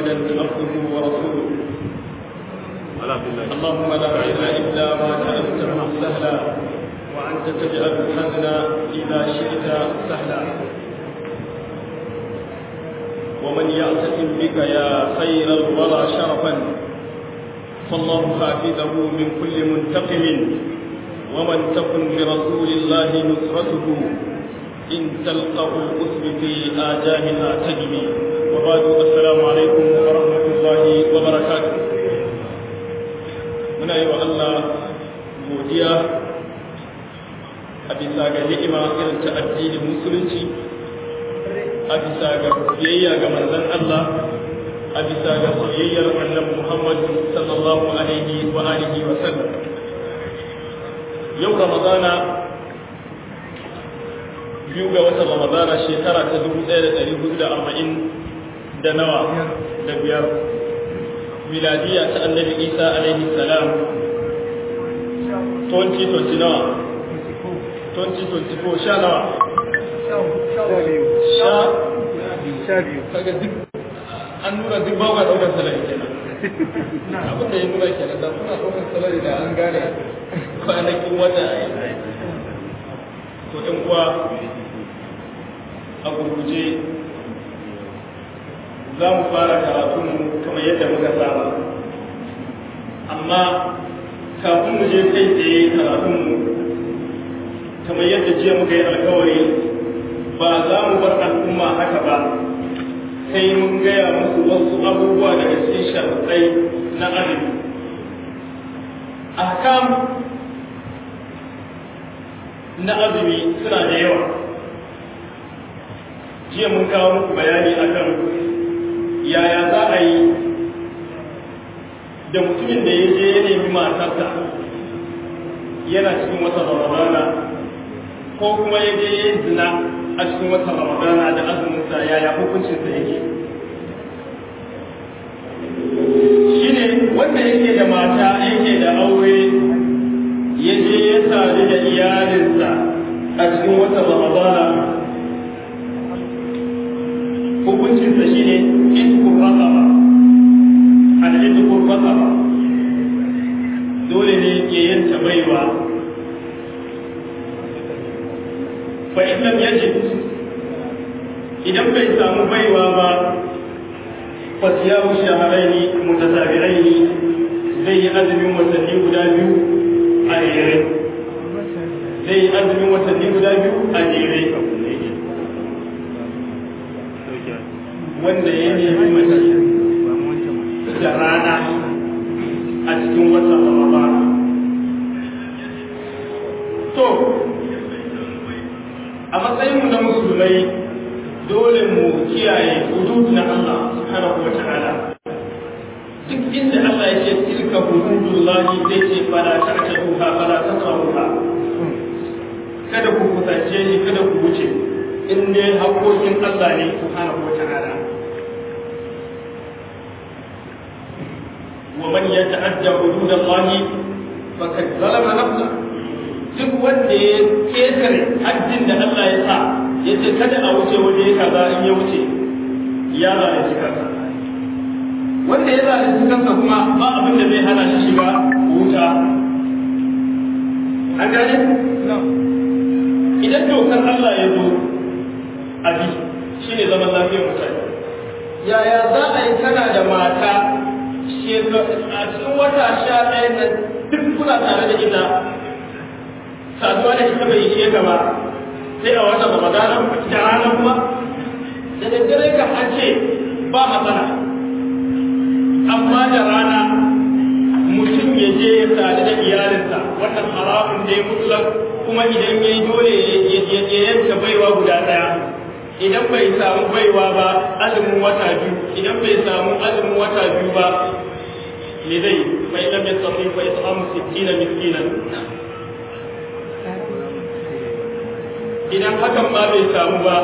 محمدا عبده ورسوله اللهم لا علم الا ما جعلته سهلا وانت تجعل الحزن اذا شئت سهلا ومن يعتصم بك يا خير الورى شرفا فالله حافظه من كل منتقم ومن تكن برسول الله نصرته إن تلقه الأسر في آجامها تجمي وبعد السلام عليكم ورحمة الله وبركاته muna yi wa Allah godiya a bisa ga ni'ima irin ta addinin musulunci a bisa ga biyayya ga manzon Allah a bisa ga soyayyar annabi Muhammad sallallahu alaihi wa alihi wa sallam yau ramadana biyu ga watan ramadana shekara ta dubu ɗaya da ɗari hudu da arba'in da nawa da biyar miladiya ta annabi isa alaihi salam 2020 nawa 2024 sha nawa sha sha biyu kaga duk an nuna duk ba ga ɗaukar salari kenan abin da ya nuna kenan da suna ɗaukar salari da an gane kwanakin wata a yi to ɗan uwa a gurguje za mu fara karatun kamar yadda muka saba amma kafin mu je kai tsaye karatun kamar yadda jiya muka yi alkawari ba za mu bar al'umma haka ba sai mun gaya musu wasu abubuwa daga cikin sharaɗai na azumi ahkam na azumi suna da yawa jiya mun kawo muku bayani akan yaya za a yi da mutumin da ya je ya nemi matarsa yana cikin wata ramadana ko kuma ya je ya zina a cikin wata ramadana da azuminsa yaya hukuncinsa yake shine wanda yake da mata yake da aure ya je ya sadu da iyalinsa a cikin wata ramadana hukuncinsa shine iskun rasaba al'idkun rasaba dole ne ke yanta baiwa fa idan yajid idan bai samu baiwa ba fa siyamu shahrayn mutatabi'ain zai yi azumin watanni guda biyu a jere zai yi azumin watanni guda biyu a jere wanda ya nemi mace da rana a cikin watan Ramadana. To, a matsayinmu na musulmai dole mu kiyaye hudud na Allah subhanahu wa ta'ala. Duk inda Allah ya ce tilka hududullahi zai ce fala ta'taduha fala tasrafuha. Kada ku kusance shi kada ku wuce in dai haƙoƙin Allah ne subhanahu wa ta'ala. ومن يتعدى حدود الله فقد ظلم نفسه duk wanda ya ketare haddin da Allah ya sa ya ce kada a wuce waje kaza in ya wuce ya zalunci kansa wanda ya zalunci kansa kuma ba abin da zai hana shi shiga wuta an gane idan dokar Allah ya zo a bi shine zaman lafiyar mutane yaya za a yi kana da mata a cikin wata sha ɗaya nan duk kuna tare da ita saduwa da ita bai ishe ka ba sai a wata ramadana da rana kuma da daddare ka an ce ba matsala amma da rana mutum ya je ya sadu da iyalinsa wannan haramun da ya mutlak kuma idan ya yi dole ya yanka baiwa guda ɗaya idan bai samu baiwa ba azumin wata biyu idan bai samu azumin wata biyu ba me zai fa idan bai samu fa it'amu sittina miskinan idan hakan ma bai samu ba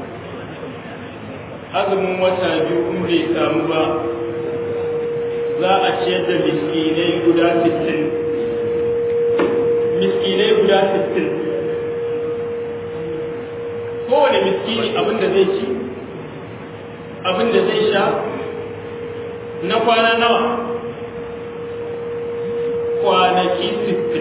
azumin wata biyu in bai samu ba za a ciyar da miskinai guda sittin miskinai guda sittin kowane miskini abin da zai ci abin da zai sha na kwana nawa kwanaki sittin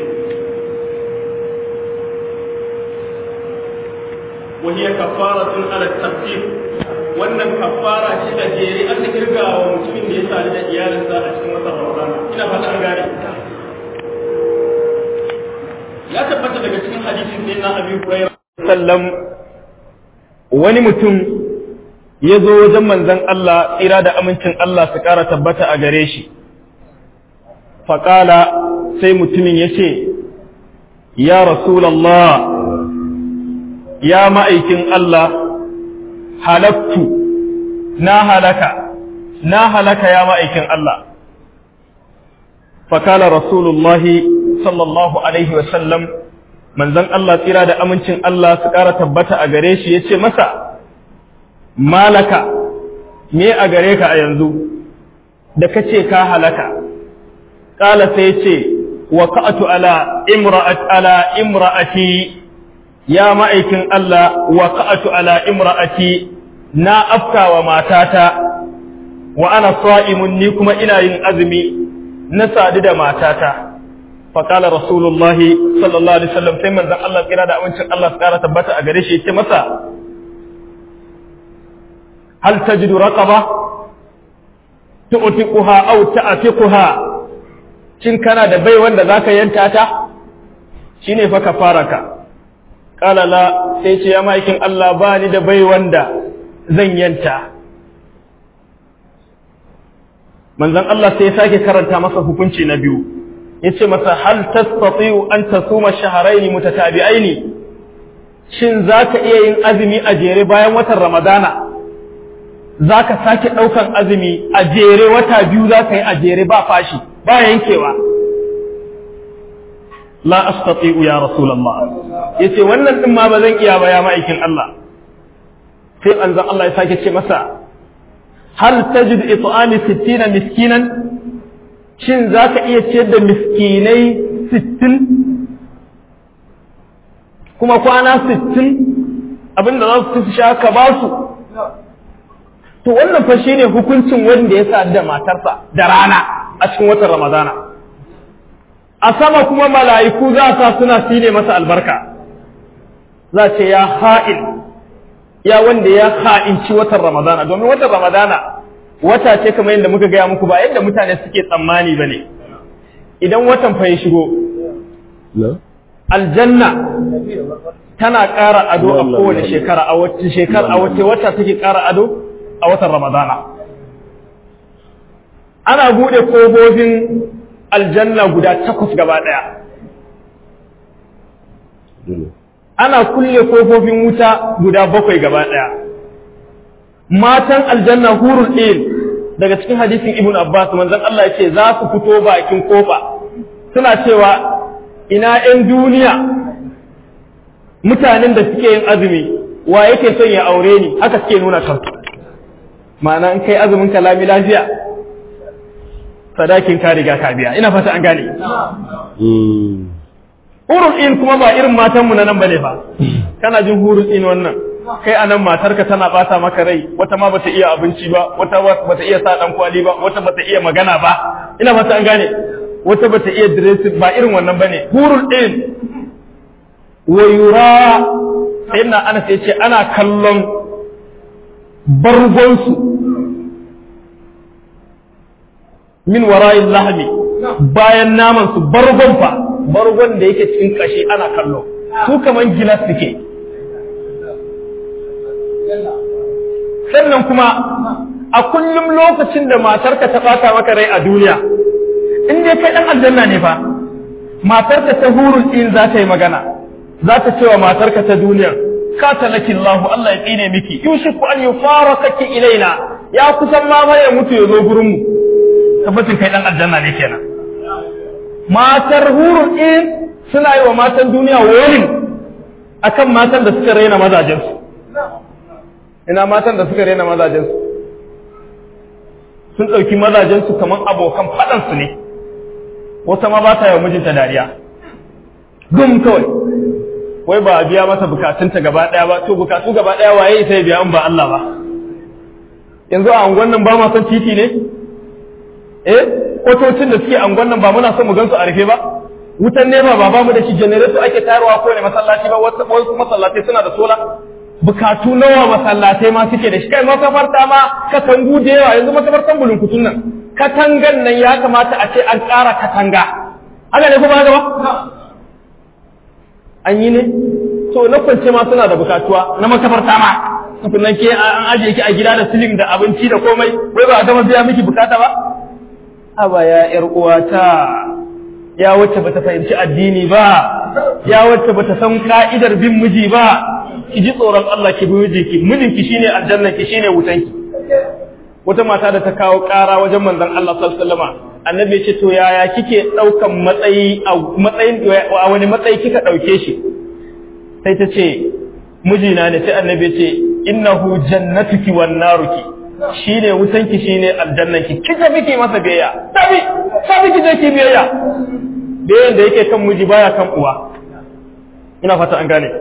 وهي كفارة على التقدير wannan kafara ce da jere aka kirga wa mutumin da ya sadu da iyalinsa a cikin watan Ramadan ina fata an gane ya tabbata daga cikin hadisin ne na Abi Hurairah sallam wani mutum ya zo wajen manzon Allah tsira da amincin Allah su ƙara tabbata a gare shi faƙala sai mutumin ya ce ya rasulallah ya ma'aikin Allah halaktu na halaka na halaka ya ma'aikin Allah fakala rasulullahi sallallahu alaihi wasallam manzon Allah tsira da amincin Allah su ƙara tabbata a gare shi ya ce masa malaka me a gare ka a yanzu da ka ce ka halaka ƙala sai ce wa ka'atu ala imra'at ala imra'ati ya ma'aikin Allah wa ka'atu ala imra'ati na afka wa matata wa ana sa'imun ni kuma ina yin azumi na sadu da matata faƙala rasulullahi sallallahu alaihi wasallam sai manzon Allah kira da amincin Allah su ƙara tabbata a gare shi ya ce masa hal tajidu raqaba tu'tiquha aw ta'tiquha kin kana da bai wanda zaka yanta ta shine fa kafaraka qala la sai ce ya maikin Allah ba ni da bai wanda zan yanta manzon Allah sai ya sake karanta masa hukunci na biyu yace masa hal tastati'u an tasuma shahrayn mutatabi'aini shin zaka iya yin azumi a jere bayan watan ramadana zaka sake daukan azumi a jere wata biyu zaka yi a jere ba fashi ba yankewa la astati'u ya rasulullah yace wannan din ma ba zan iya ba ya ma'aikin Allah sai anzan Allah ya sake ce masa hal tajid it'ami 60 miskinan shin zaka iya ciyar da miskinai 60 kuma kwana 60 abinda za su ci sha ka ba su to wannan fa shine hukuncin wanda ya sa da matarsa da rana a cikin watan Ramadana a sama kuma mala'iku za sa suna sine masa albarka za ce ya ha'il ya wanda ya ha'inci watan Ramadana domin watan Ramadana wata ce kamar yadda muka gaya muku ba yadda mutane suke tsammani ba ne idan watan fa ya shigo aljanna tana ƙara ado a kowane shekara a wacce shekara a wacce wata take ƙara ado a watan Ramadana ana buɗe kogogin aljanna guda takwas gaba ɗaya ana kulle kofofin wuta guda bakwai gaba ɗaya matan aljanna hurul ɗin daga cikin hadisin ibn abbas manzon Allah ya ce za su fito bakin kofa suna cewa ina 'yan duniya mutanen da suke yin azumi wa yake son ya aure ni haka suke nuna kansu ma'ana in kai azumin ka lami lafiya sadakin ka riga ka biya ina fata an gane hurul in kuma ba irin matanmu na nan bane fa kana jin hurul in wannan kai anan matarka tana bata maka rai wata ma bata iya abinci ba wata bata iya sa dan kwali ba wata bata iya magana ba ina fata an gane wata bata iya dressing ba irin wannan bane hurul in wa yura sayyidina Anas yace ana kallon bargonsu min wara'in lahmi bayan naman su bargon fa bargon da yake cikin kashi ana kallo su kaman gilas suke sannan kuma a kullum lokacin da matarka ta bata maka rai a duniya in dai kai dan aljanna ne fa matarka ta hurul in za ta yi magana za ta ce wa matarka ta duniya katalaki Allah Allah ya tsine miki yushiku an yufarakaki ilaina ya kusan ma ya mutu ya zo gurin mu tabbacin kai dan aljanna ne kenan matar hurul in suna yi wa matan duniya wurin akan matan da suka raina mazajensu ina matan da suka raina mazajensu sun ɗauki mazajensu kamar abokan faɗansu ne wata ma ba ta yi wa mijinta dariya gum kawai wai ba a biya masa bukatunta gaba ɗaya ba to bukatu gaba ɗaya waye sai biya in ba Allah ba yanzu a unguwan nan ba ma son titi ne eh kwatocin da suke angon nan ba muna son mu gansu a rufe ba wutan nema ba ba mu da shi generator ake tayarwa ko ne masallaci ba wasu masallatai suna da sola bukatu nawa masallatai ma suke da shi kai makabarta ma katangu da yawa yanzu makabartan bulunkutun nan katangan nan ya kamata a ce an ƙara katanga haka ne kuma gaba an yi ne to na kwance ma suna da bukatuwa na makabarta ma tukunan ke an ajiye ki a gida da silim da abinci da komai wai ba a gama biya miki bukata ba haba ya yar uwata ya wacce bata fahimci addini ba ya wacce bata san ka'idar bin miji ba ki ji tsoron Allah ki bi mijinki mijinki shine aljanna ki shine wutanki wata mata da ta kawo ƙara wajen manzon Allah sallallahu alaihi wasallam annabi ya ce to yaya kike daukan matsayi a matsayin a wani matsayi kika dauke shi sai ta ce mijina ne sai annabi ya ce innahu jannatuki wan naruki shine wutanki shine aljannanki kika miki masa biyayya tabi tabi kije ki biyayya biyayyan da yake kan miji baya kan uwa ina fata an gane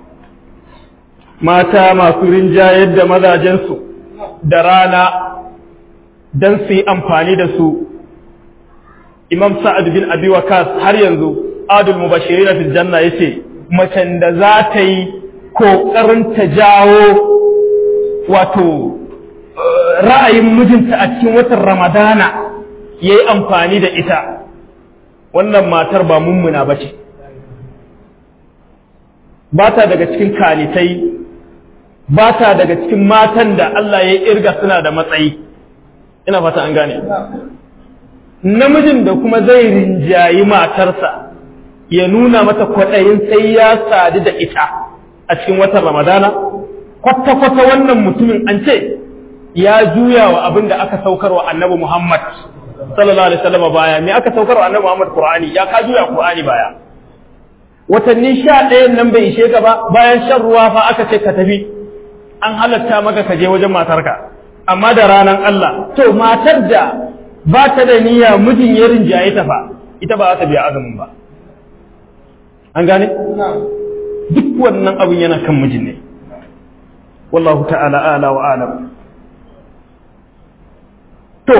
mata masu rinjayar da mazajensu da rana don su yi amfani da su imam sa'ad bin abi wakas har yanzu adul mubashirin fil janna yace macen da za ta yi kokarin ta jawo wato ra'ayin mijinta a cikin watan ramadana yayi amfani da ita wannan matar ba mummuna bace ba ta daga cikin kalitai ba ta daga cikin matan da Allah ya irga suna da matsayi ina fata an gane namijin da kuma zai rinjayi matarsa ya nuna mata kwaɗayin sai ya sadu da ita a cikin watan ramadana kwata-kwata wannan mutumin an ce ya juya wa abin da aka saukar wa annabi muhammad sallallahu alaihi wasallam baya me aka saukar wa annabi muhammad qur'ani ya ka juya qur'ani baya watanni sha ɗayan nan bai ishe ka ba bayan shan ruwa fa aka ce ka tafi an halatta maka ka je wajen matarka amma da ranar Allah to matar da ba ta da niyya mijin ya rinjaye ta fa ita ba za ta biya azumin ba an gane duk wannan abin yana kan mijin ne wallahu ta'ala ala wa alam to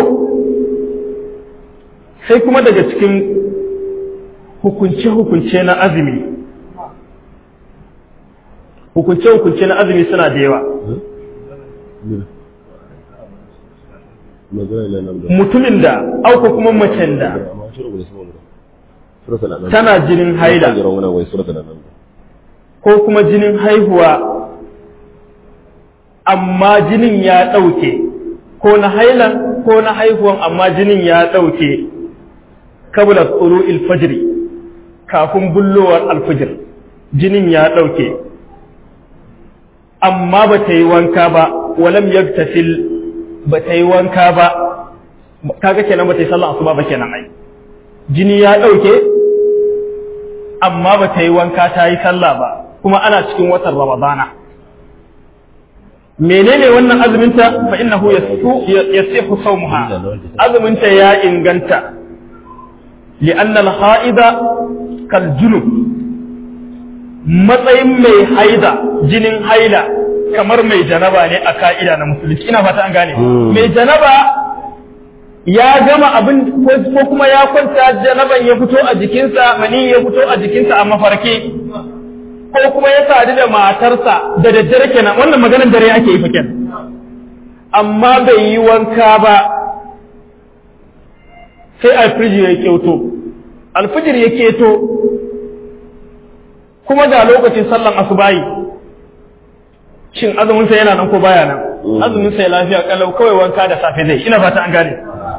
sai kuma daga cikin hukunce-hukunce na azumi hukunce-hukunce na azumi suna da yawa mutumin da auka kuma macen da tana jinin haila ko kuma jinin haihuwa amma jinin ya ɗauke ko na hailan ko na haihuwan amma jinin ya ɗauke kabla tsoro ilfajiri kafin bullowar alfijir jinin ya ɗauke amma ba ta yi wanka ba walam yaktasil ba ta yi wanka ba kaga kenan ba ta yi sallah asuba ba kenan ai jini ya ɗauke amma ba ta yi wanka ta yi sallah ba kuma ana cikin watan ramadana menene wannan azuminta fa innahu yasihu sawmuha azuminta ya inganta li'anna al-ha'ida kal junub matsayin mai haida jinin haila kamar mai janaba ne a ka'ida na musulunci ina fata an gane mai janaba ya gama abin ko kuma ya kwanta janaban ya fito a jikinsa mani ya fito a jikinsa a mafarki ko kuma ya sadu da matarsa da daddare kenan wannan maganar dare ake yi faken amma bai yi wanka ba sai alfijir ya keto alfijir ya keto kuma ga lokacin sallan asubayi shin azuminsa yana nan ko baya nan azuminsa ya lafiya kalau kawai wanka da safe zai ina fata an gane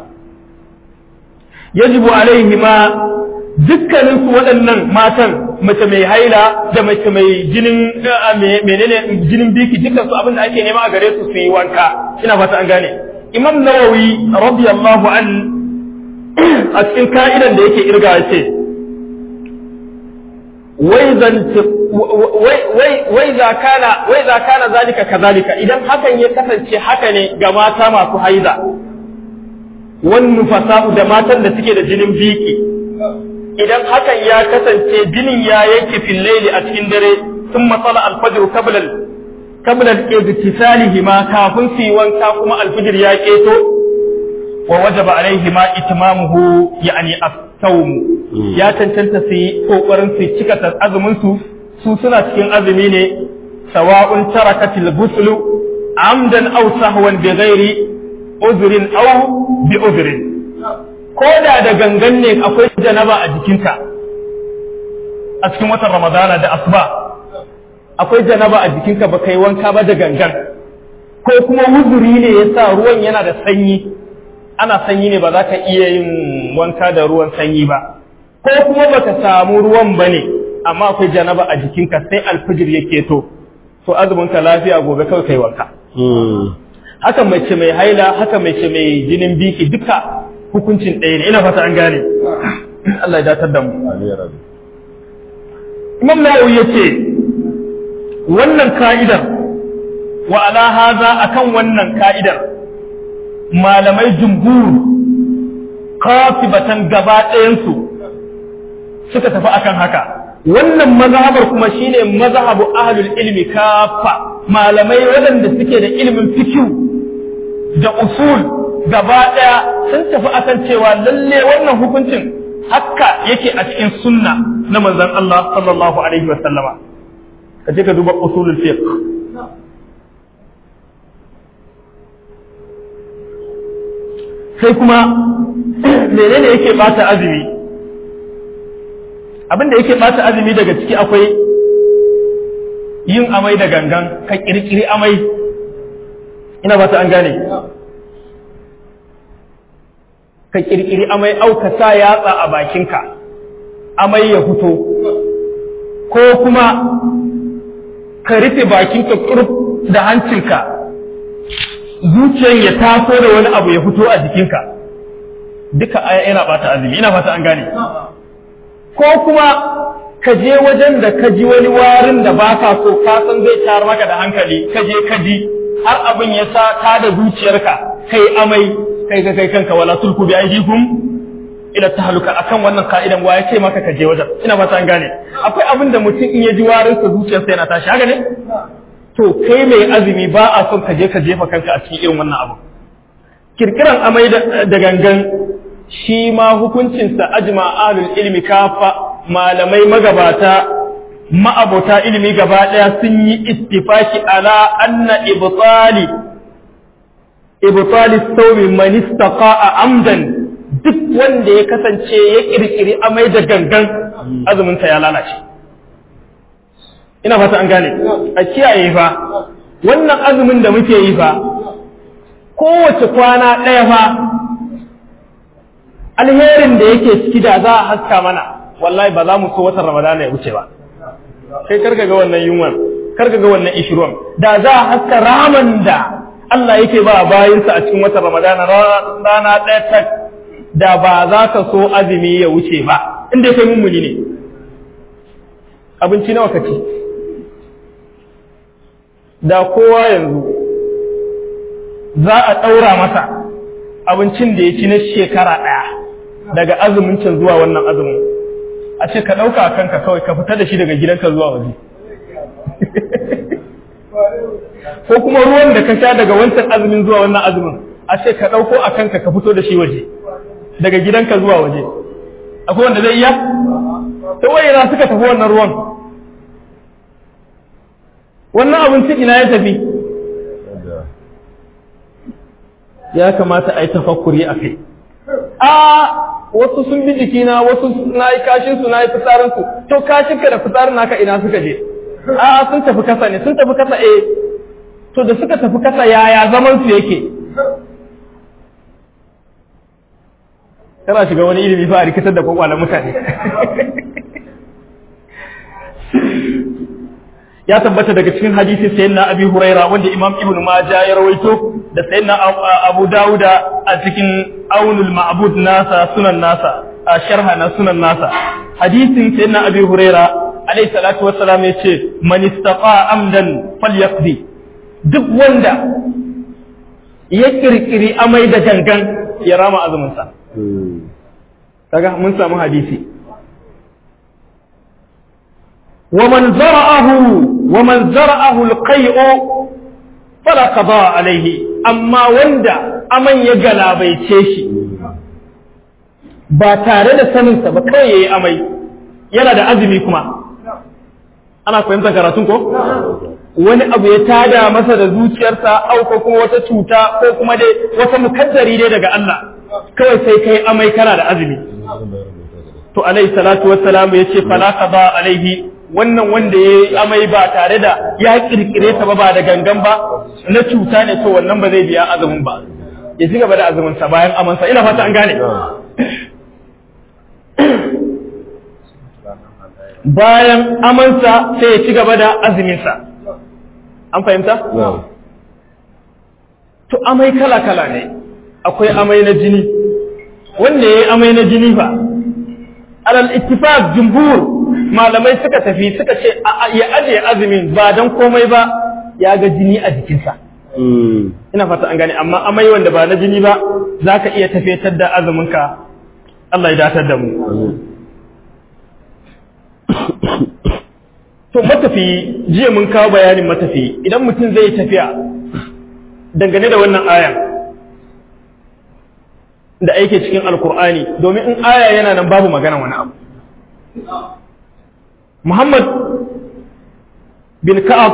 yajibu alaihi ma dukkanin su waɗannan matan mace mai haila da mace mai jinin menene jinin biki dukkan su abin da ake nema a gare su su yi wanka ina fata an gane imam nawawi radiyallahu an a cikin ka'idan da yake irga ce wai za kana wai za kana zalika kazalika idan hakan ya kasance haka ne ga mata masu haiza wan fasa'u da matan da suke da jinin biki idan hakan ya kasance jinin ya yanke fil laili a cikin dare sun matsala alfajr qabla qabla al-igtisalihi ma kafin su yi wanka kuma alfijir ya keto wa wajaba alaihi ma itmamuhu yani as-sawm ya tantanta su yi kokarin su cika azumin su su suna cikin azumi ne sawa'un tarakatil ghusl amdan aw sahwan bi ghairi uzrin aw bi uzrin ko da da gangan ne akwai janaba a jikinka a cikin watan ramadana da asuba akwai janaba a jikinka ba kai wanka ba da gangan ko kuma wuzuri ne ya sa ruwan yana da sanyi ana sanyi ne ba za ka iya yin wanka da ruwan sanyi ba ko kuma baka samu ruwan ba ne amma akwai janaba a jikinka sai alfijir yake to to azumin ka lafiya gobe kawai kai wanka haka mace mai haila haka mace mai jinin biki duka hukuncin ɗaya ne ina fata an gane Allah ya datar da mu Imam Nawawi yace wannan ka'idar wa ala haza akan wannan ka'idar malamai jumhur kafibatan gaba ɗayansu suka tafi akan haka wannan mazhabar kuma shine mazhabu ahlul ilmi kafa malamai waɗanda suke da ilimin fikihu da usul gaba ɗaya sun tafi akan cewa lalle wannan hukuncin haka yake a cikin sunna na manzon Allah sallallahu alaihi wa sallama kaje ka duba usulul fiqh sai kuma menene yake bata azumi abin da yake bata azumi daga ciki akwai yin amai da gangan ka kirkiri amai ina bata an gane ka kirkiri amai au ka sa yatsa a bakinka amai ya fito ko kuma ka rufe bakinka kurf da hancinka zuciyar ya taso da wani abu ya fito a jikinka duka aya yana bata azumi ina fata an gane ko kuma ka je wajen da ka ji wani warin da ba ka so ka san zai tar maka da hankali ka je ka ji har abin ya sa ta da zuciyarka kai amai kai ga kai kanka wala tulku bi aidikum ila tahluka akan wannan ka'idan wa ya ce maka ka je wajen ina fata an gane akwai abin da mutum in ya ji warin sa zuciyarsa yana tashi haka ne to kai mai azumi ba a son ka je ka jefa kanka a cikin irin wannan abu kirkiran amai da gangan shi ma hukuncinsa ajma ahlul ilmi kafa malamai magabata ma'abota ilimi gaba daya sun yi istifaki ala anna ibtali ibtali sawmi man istaqa'a amdan duk wanda ya kasance ya kirkiri amai da gangan azumin ya lalace ina fata an gane a kiyaye fa wannan azumin da muke yi fa kowace kwana ɗaya fa alherin da yake ciki da za a haska mana wallahi ba za mu so watan ramadana ya wuce ba kai karka ga wannan yunwan karka ga wannan ishirwan da za a haska raman da Allah yake ba bayinsa a cikin watan ramadana rana ɗaya tak da ba za ka so azumi ya wuce ba inda kai mummuni ne abinci nawa ka ci da kowa yanzu za a ɗaura masa abincin da ya ci na shekara ɗaya daga azumin can zuwa wannan azumin a ce ka ɗauka a kanka kawai ka fita da shi daga gidanka zuwa waje ko kuma ruwan da ka sha daga wancan azumin zuwa wannan azumin a ce ka ɗauko a kanka ka fito da shi waje daga gidanka zuwa waje akwai wanda zai iya ta wayana suka tafi wannan ruwan wannan abincin ina ya tafi ya kamata a yi tafakkuri a kai a wasu sun bi jikina wasu na yi kashinsu na yi fitsarinsu to kashinka da fitsarin naka ina suka je a sun tafi kasa ne sun tafi kasa eh to da suka tafi kasa yaya zaman su yake kana shiga wani ilimi fa a rikitar da kwakwalen mutane ya tabbata daga cikin hadisi sayyidina abi huraira wanda imam ibnu majah ya rawaito da sayyidina abu dauda a cikin aunul ma'bud nasa sunan nasa a sharha na sunan nasa hadisin sayyidina abi huraira alayhi salatu wassalam yace man istaqa amdan falyaqdi duk wanda ya kirkiri amai da gangan ya rama azumin sa kaga mun samu hadisi ومن زرعه ومن زرعه القيء فلا قضاء عليه أما وندا aman ya galabaice shi ba tare da saninsa ba kawai ya yi amai yana da azumi kuma ana fahimtar karatun ko wani abu ya tada masa da zuciyarsa au ko kuma wata cuta ko kuma dai wata mukaddari dai daga Allah kawai sai kai amai kana da azumi to alaihi salatu wassalam ya ce fala qada alaihi wannan wanda ya yi amai ba tare da ya kirkire ta ba ba da gangan ba na cuta ne to wannan ba zai biya azumin ba ya ci gaba da azumin sa bayan amansa ina fata an gane bayan amansa sai ya ci gaba da azuminsa an fahimta? to amai kala-kala ne akwai amai na jini wanda ya yi amai na jini ba alal ittifaq jumhur malamai suka tafi suka ce ya ajiye azumin ba don komai ba ya ga jini a jikinsa ina fata an gane amma amai wanda ba na jini ba za ka iya tafiyatar da azuminka Allah ya datar da mu to matafi jiya mun kawo bayanin matafi idan mutum zai tafiya dangane da wannan aya da aike cikin alkur'ani domin in aya yana nan babu magana wani abu muhammad bin ka'ab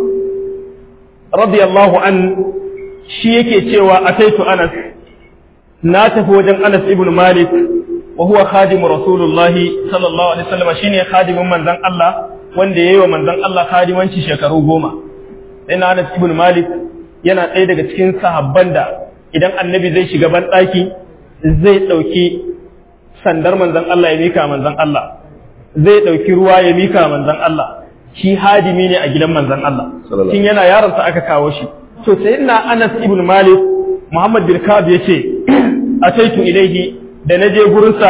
radiyallahu an shi yake cewa ataitu anas na tafi wajen anas ibn malik wa huwa khadimu rasulullahi sallallahu alaihi wasallam shine khadimin manzon Allah wanda yayi wa manzon Allah khadimanci shekaru goma sai na Anas ibn Malik yana ɗaya daga cikin sahabban da idan annabi zai shiga ban ɗaki zai ɗauki sandar manzon Allah ya mika manzon Allah zai ɗauki ruwa ya mika manzon Allah shi hadimi ne a gidan manzon Allah tun yana yaronsa aka kawo shi to sai na Anas ibn Malik Muhammad bin Ka'ab yace ataitu ilaihi da na je gurinsa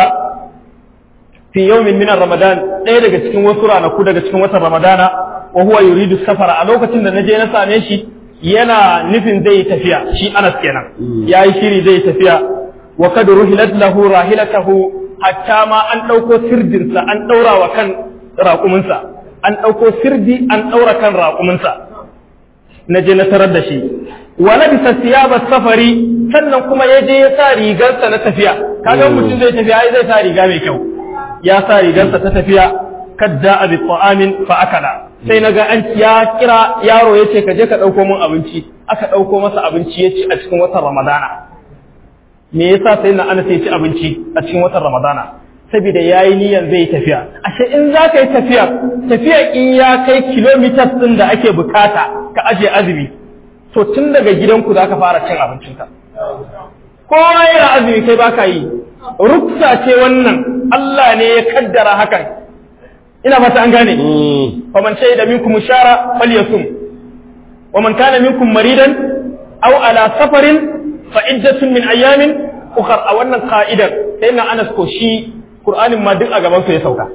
fi yawmin min ramadan ɗaya daga cikin wasu ranaku daga cikin watan ramadana wa huwa yuridu safara a lokacin da na je na same shi yana nufin zai tafiya shi Anas kenan yayi shiri zai tafiya wa kad ruhilat lahu rahilatahu hatta ma an dauko sirdinsa an daura wa kan raƙuminsa an dauko sirdi an daura kan raƙuminsa na je na tarar da shi wa labisa siyaba safari sannan kuma ya je ya sa rigarsa na tafiya kaga mutum zai tafiya ai zai sa riga mai kyau ya sa rigarsa ta tafiya kadda abi ta'amin fa akala sai naga an ya kira yaro yace ka je ka dauko min abinci aka dauko masa abinci ya ci a cikin watan ramadana me yasa sai na ana sai ci abinci a cikin watan ramadana saboda yayi niyan zai tafiya ashe in za ka yi tafiya tafiya in ya kai kilometers din da ake bukata ka aje azumi to tun daga gidanku za ka fara cin abincinka kowa yana azumi kai baka yi ruksa ce wannan Allah ne ya kaddara hakan ina fata an gane fa man shahida minkum shara falyasum wa man kana minkum maridan aw ala safarin fa iddatun min ayamin ukhra a wannan ka'idar sai na Anas ko shi Qur'anin ma duk a gaban su ya sauka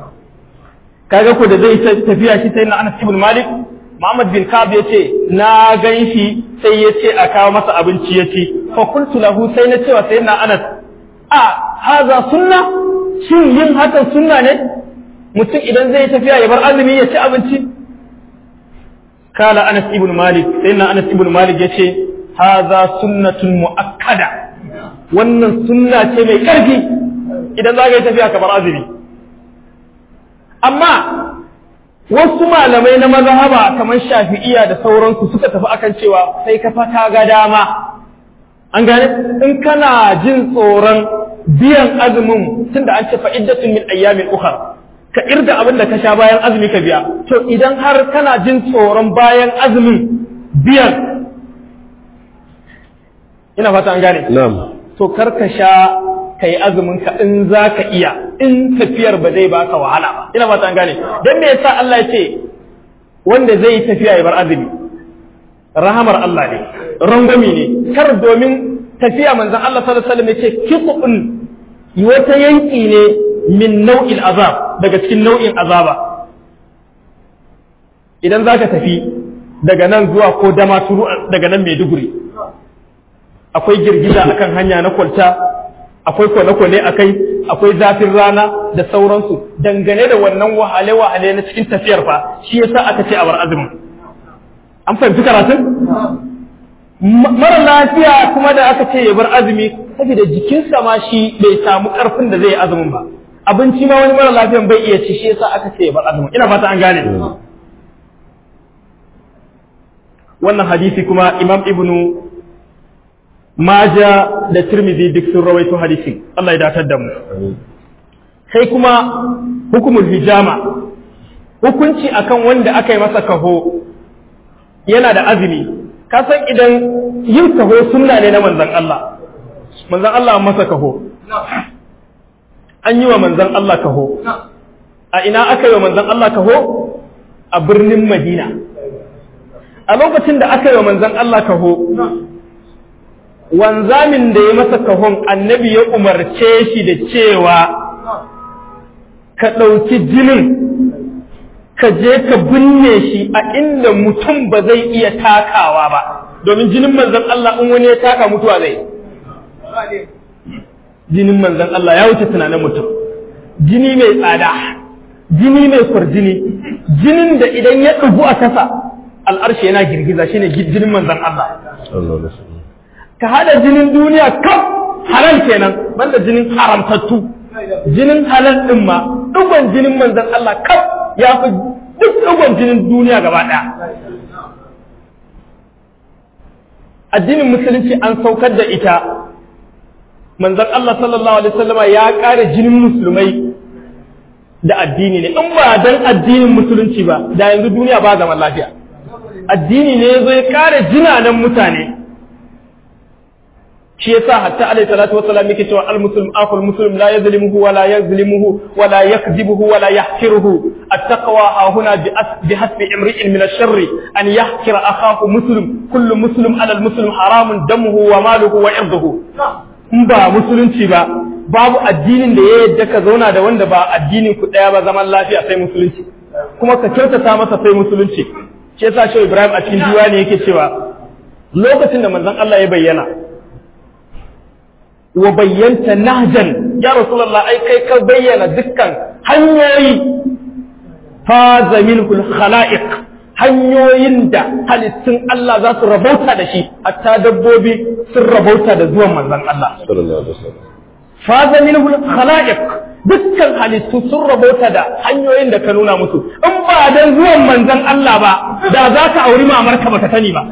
kaga ko da zai tafiya shi sai na Anas ibn Malik Muhammad bin Ka'ab yace na gan shi sai yace a kawo masa abinci yace fa qultu lahu sai na cewa sai na Anas a haza sunna shin yin hakan sunna ne mutum idan zai tafiya ya bar azumi ya ci abinci kala Anas ibn Malik sai na Anas ibn Malik yace haza sunnatun muakkada wannan sunna ce mai karfi idan za ka yi tafiya ka bar azumi amma wasu malamai na mazhaba kamar shafi'iya da sauransu suka tafi akan cewa sai ka fata ga dama an gane in kana jin tsoron biyan azumin tunda an ce fa'iddatun min ayyamin ukhra ka irga abin da ka sha bayan azumi ka biya to idan har kana jin tsoron bayan azumin biyan ina fata an gane na'am to kar ka sha kai azumin ka in za ka iya in tafiyar ba zai baka wahala ba ina fata an gane dan me yasa Allah ya ce wanda zai yi tafiya ya bar azumi rahamar Allah ne rangwami ne kar domin tafiya manzon Allah sallallahu alaihi wasallam ya ce kitubun wata yanki ne min nau'in azab daga cikin nau'in azaba idan zaka tafi daga nan zuwa ko dama turu daga nan Maiduguri akwai girgiza akan hanya na kwalta akwai kwane-kwane a kai akwai zafin rana da sauransu dangane da wannan wahale-wahale na cikin tafiyar fa shi yasa aka ce a bar azumin an fahimci karatun mara lafiya kuma da aka ce ya bar azumi saboda jikinsa ma shi bai samu karfin da zai yi azumin ba abinci ma wani mara lafiyan bai iya ci shi yasa aka ce ya bar azumin ina fata an gane wannan hadisi kuma imam ibnu maja da tirmidhi duk sun rawaito hadisin Allah ya datar da mu sai kuma hukumul hijama hukunci akan wanda aka yi masa kaho yana da azumi kasan idan yin kaho sunna ne na manzan Allah manzan Allah masa kaho an yi wa manzan Allah kaho a ina aka yi wa manzan Allah kaho a birnin Madina a lokacin da aka yi wa manzan Allah kaho wanzamin da ya masa kahon annabi ya umarce shi da cewa ka ɗauki jinin ka je ka binne shi a inda mutum ba zai iya takawa ba domin jinin manzan Allah in wani ya taka mutuwa zai jinin manzan Allah ya wuce tunanin mutum jini mai tsada jini mai kwarjini jinin da idan ya ɗugu a kasa al'arshi yana girgiza shine jinin manzan Allah ka hada jinin duniya kaf halal kenan banda jinin haramtattu jinin halal din ma dugon jinin manzan Allah kaf ya fi duk dugon jinin duniya gaba ɗaya addinin musulunci an saukar da ita manzan Allah sallallahu alaihi wasallama ya ƙara jinin musulmai da addini ne in ba dan addinin musulunci ba da yanzu duniya ba zaman lafiya addini ne zai ƙara jinanan mutane shi yasa hatta alaihi salatu wassalam yake cewa al muslim akhul muslim la yazlimuhu wa la yazlimuhu wa la yakdhibuhu wa la yahkiruhu at-taqwa ha huna bi hasbi imri'in min ash-sharri an yahkira akhahu muslim kullu muslim ala al-muslim haramun damuhu wa maluhu wa irduhu in ba musulunci ba babu addinin da ya yadda ka zauna da wanda ba addinin ku daya ba zaman lafiya sai musulunci kuma ka kyautata masa sai musulunci shi yasa shi Ibrahim a cikin diwani yake cewa lokacin da manzon Allah ya bayyana wa bayyanta nahjan ya rasulullah ai kai ka bayyana dukkan hanyoyi faza minhul khalaiq hanyoyin da halittun Allah za su rabauta da shi hatta dabbobi sun rabauta da zuwan manzon Allah sallallahu alaihi wasallam faza minhul khalaiq dukkan halittu sun rabauta da hanyoyin da ka nuna musu in ba dan zuwan manzon Allah ba da za ka auri mamarka baka sani ba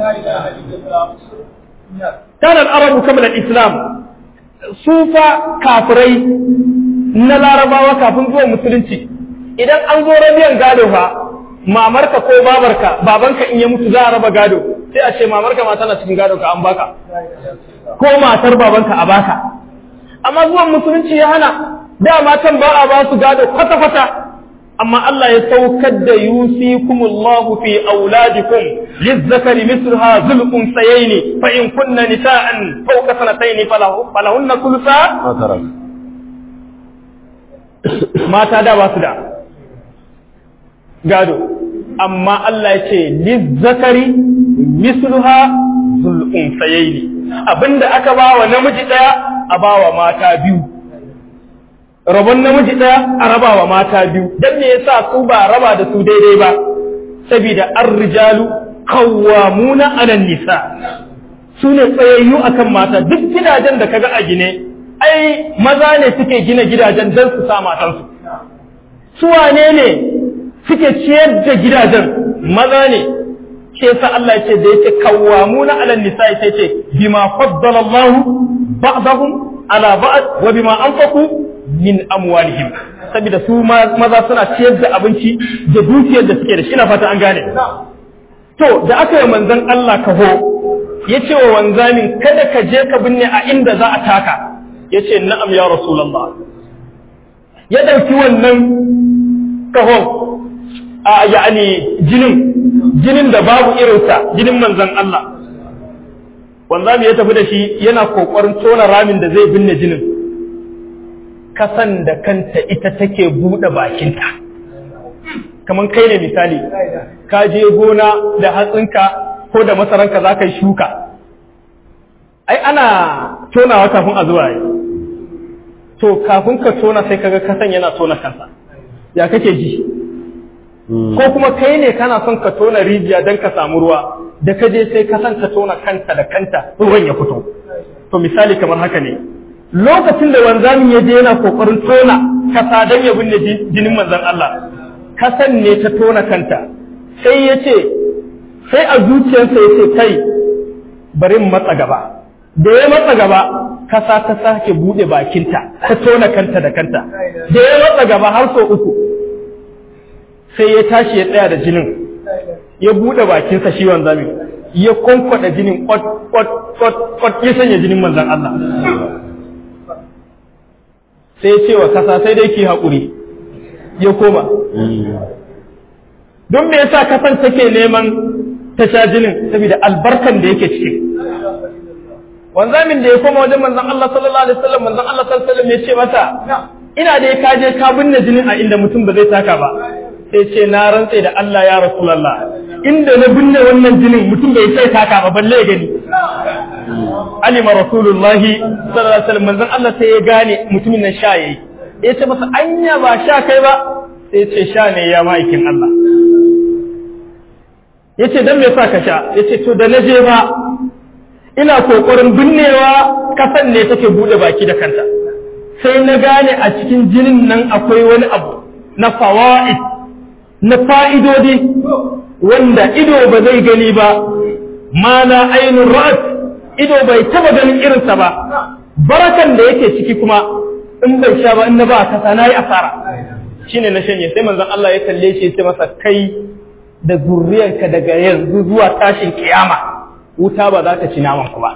kana al-arabu kamar al-islam su fa kafirai na larabawa kafin zuwa musulunci idan an zo rabiyan gado fa mamarka ko babarka babanka in ya mutu za a raba gado sai a ce mamarka ma tana cikin gado ka an baka ko matar babanka a baka amma zuwan musulunci ya hana da matan ba a ba su gado kwata-kwata amma Allah ya saukar da yusikumullahu fi auladikum lizzakari misluha zul unsayaini fa in kunna nisa'an fawqa sanataini falahunna thulutha ma tarak mata da ba su da gado amma Allah ya ce lizzakari misluha zul unsayaini abinda aka ba wa namiji daya a ba wa mata biyu rabon namiji ɗaya a raba wa mata biyu don me yasa su ba raba da su daidai ba saboda an rijalu kawwamuna alan nisa su ne tsayayyu akan mata duk gidajen da kaga a gine ai maza ne suke gina gidajen don su sa matansu su wane ne suke ciyar da gidajen maza ne ke sa Allah ce da yake kawwamuna alan nisa ya ce bima faddala Allah ba'dahum ala ba'd wa bima anfaqu min amwalihim saboda su maza suna ciyar da abinci da dukiyar da suke da shi na fata an gane to da aka yi manzon Allah kaho ya ce wa wanzamin kada ka je ka binne a inda za a taka ya ce na'am ya rasulallah ya ɗauki wannan kahon a ya'ani jinin jinin da babu irinsa jinin manzon Allah wanzami ya tafi da shi yana kokarin tona ramin da zai binne jinin kasan da kanta ita take buɗe bakinta kamar kai ne misali ka je gona da hatsinka ko da masaranka za ka yi shuka ai ana tonawa kafin a zuwa yi to kafin ka tona sai kaga kasan yana tona kansa ya kake ji ko kuma kai ne kana son ka tona rijiya don ka samu ruwa da ka je sai ka san ta tona kanta da kanta ruwan ya fito to misali kamar haka ne lokacin da wanzamin ya je yana kokarin tona kasa don ya binne jinin manzon Allah kasan ne ta tona kanta sai ya ce sai a zuciyarsa ya ce kai bari in matsa gaba da ya matsa gaba kasa ta sake bude bakinta ta tona kanta da kanta da ya matsa gaba har sau uku sai ya tashi ya tsaya da jinin ya bude bakinsa shi wanzami ya kwankwada jinin kwat kwat kwat kwat ya sanya jinin manzan Allah sai ya ce wa kasa sai dai ki haƙuri ya koma don me yasa kasan take neman ta sha jinin saboda albarkan da yake ciki wanzamin da ya koma wajen manzon Allah sallallahu alaihi wasallam manzon Allah sallallahu alaihi wasallam ya ce masa ina da ka je ka binne jinin a inda mutum ba zai taka ba sai ce na rantse da Allah ya rasulullah inda na binne wannan jinin mutum bai sai taka ba balle gani alima rasulullah sallallahu alaihi wasallam manzon Allah sai ya gane mutumin nan sha yayi ya ce masa anya ba sha kai ba sai ce sha ne ya ma'aikin Allah ya ce don me sa ka sha ya ce to da na je ba ina kokarin binnewa kasan ne take bude baki da kanta sai na gane a cikin jinin nan akwai wani abu na fawa'id na fa'idodi wanda ido ba zai gani ba ma na ainihin ra'at ido bai taba ganin irinsa ba barakan da yake ciki kuma in bai sha ba in na ba kasa na yi asara shine na shanye sai manzon Allah ya kalle shi sai masa kai da zurriyanka daga yanzu zuwa tashin kiyama wuta ba za ta ci naman ku ba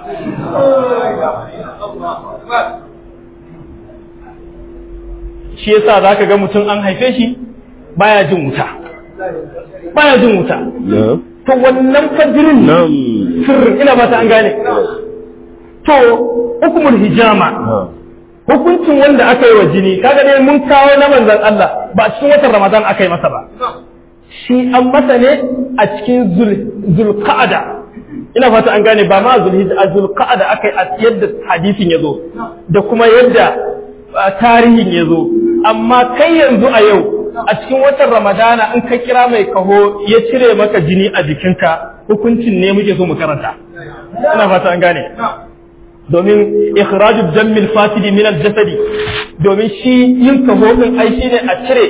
shi yasa zaka ga mutum an haife shi baya jin wuta baya jin wuta to wannan fajirin sirrin ina ba ta an gane to hukumul hijama hukuncin wanda aka yi wa jini kaga dai mun kawo na manzon Allah ba cikin watan Ramadan aka yi masa ba shi an masa ne a cikin zulqa'ada ina fata an gane ba ma zulhijja a zulqa'ada aka yi a yadda hadisin ya zo da kuma yadda tarihin ya zo amma kai yanzu a yau a cikin watan ramadana in ka kira mai kaho ya cire maka jini a jikinka hukuncin ne muke so mu karanta ina fata an gane domin ikhrajul jammil fasidi min al-jasadi domin shi yin kaho din ai shine a cire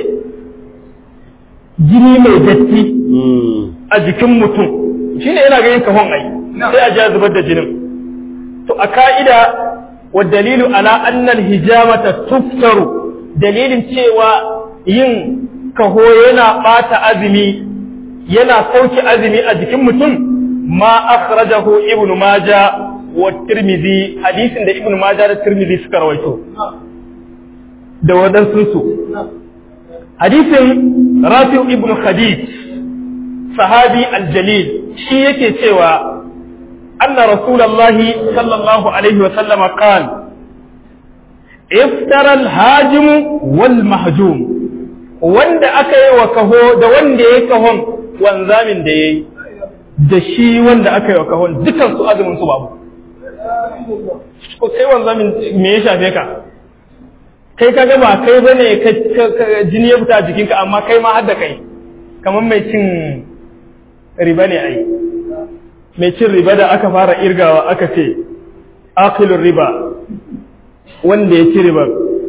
jini mai datti a jikin mutum shine yana ga yin kahon ai sai a ja zubar da jinin to a ka'ida wa dalilu ala annal hijamata tuftaru dalilin cewa yin kaho yana bata azumi yana sauke azumi a jikin mutum ma akhrajahu ibnu maja wa tirmidhi hadisin da ibnu maja da tirmidhi suka rawaito da wadansu su hadisin rafi ibnu khadij sahabi aljalil shi yake cewa anna rasulullahi sallallahu alaihi wa sallama qala iftara alhajim wal mahjum wanda aka yi wa kaho da wanda ya kahon wanzamin da yayi da shi wanda aka yi wa kahon dukan su azumin su babu ko kai wanzamin me ya shafe ka kai ka ga ba kai bane jini ya fita a jikinka amma kai ma har da kai kamar mai cin riba ne ai mai cin riba da aka fara irgawa aka ce akilun riba wanda ya ci riba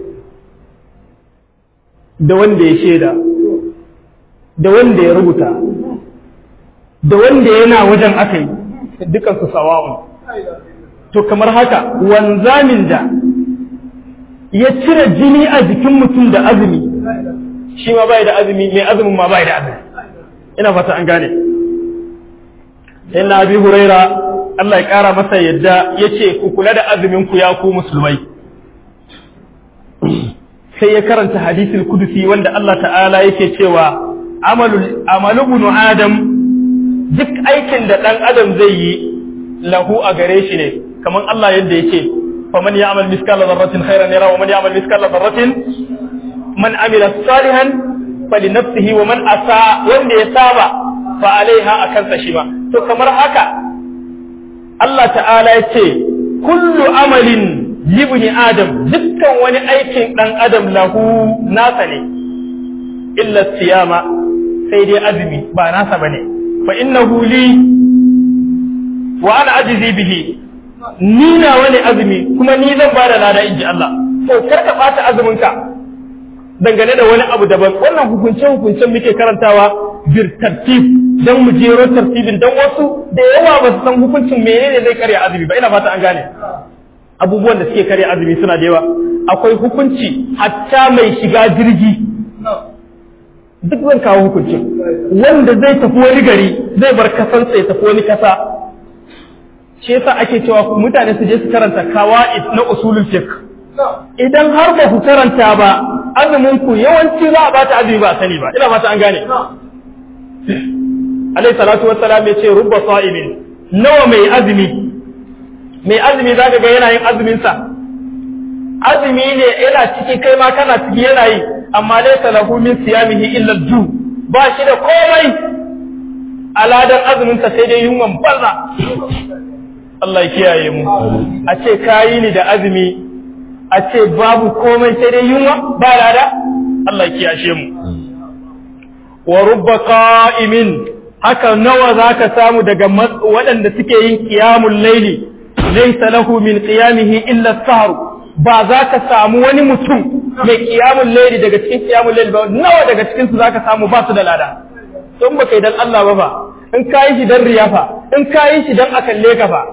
da wanda ya shaida da wanda ya rubuta da wanda yana wajen aka yi dukansu sawa'un to kamar haka wanzamin da ya cire jini a jikin mutum da azumi shi ma bai da azumi mai azumin ma bai da azumi ina fata an gane inna abi huraira Allah ya kara masa yadda yace ku kula da azumin ku ya ku musulmai sai ya karanta hadisul kudusi wanda Allah ta'ala yake cewa amalu amalu ibn adam duk aikin da dan adam zai yi lahu a gare shi ne kamar Allah yadda yake faman ya'mal miskala dharratin khairan yara wa man ya'mal miskala dharratin man amila salihan falinafsihi wa man asa wanda ya saba fa alaiha akan sa shi ma to kamar haka Allah ta'ala ya ce kullu amalin libni adam dukkan wani aikin dan adam lahu nasa ne illa siyama sai dai azumi ba nasa bane fa innahu li wa ana ajizi bihi ni na wani azumi kuma ni zan ba da lada inji Allah to kar ka bata azumin ka dangane da wani abu daban wannan hukunce hukuncen muke karantawa bir tartib dan mu jero tartibin dan wasu da yawa ba su san hukuncin menene zai karya azumi ba ina fata an gane abubuwan da suke karya azumi suna da yawa akwai hukunci hatta mai shiga jirgi duk zan kawo hukuncin wanda zai tafi wani gari zai bar kasansa ya tafi wani kasa shi yasa ake cewa mutane su je su karanta kawa'id na usulul fiqh idan har ba ku karanta ba azumin ku yawanci za a bata azumi ba a sani ba ina fata an gane alayhi salatu wassalam ya ce rubba sa'imin nawa mai azumi mai azumi zaka ga yana yin azumin sa azumi ne yana ciki kai ma kana ciki yana yi amma laysa lahu min siyamihi illa al-ju ba shi da komai aladan azumin sa sai dai yunwan banza Allah ya kiyaye mu a ce kayi ni da azumi a ce babu komai sai dai yunwa ba lada Allah ya kiyashe mu wa rubba qa'imin haka nawa zaka samu daga waɗanda suke yin qiyamul layli laysa lahu min qiyamihi illa as-sahr ba za ka samu wani mutum mai qiyamul layli daga cikin qiyamul layli ba nawa daga cikin su zaka samu ba su da lada don baka yi dan Allah ba ba in kayi shi dan riyafa in kayi shi dan akalle ka fa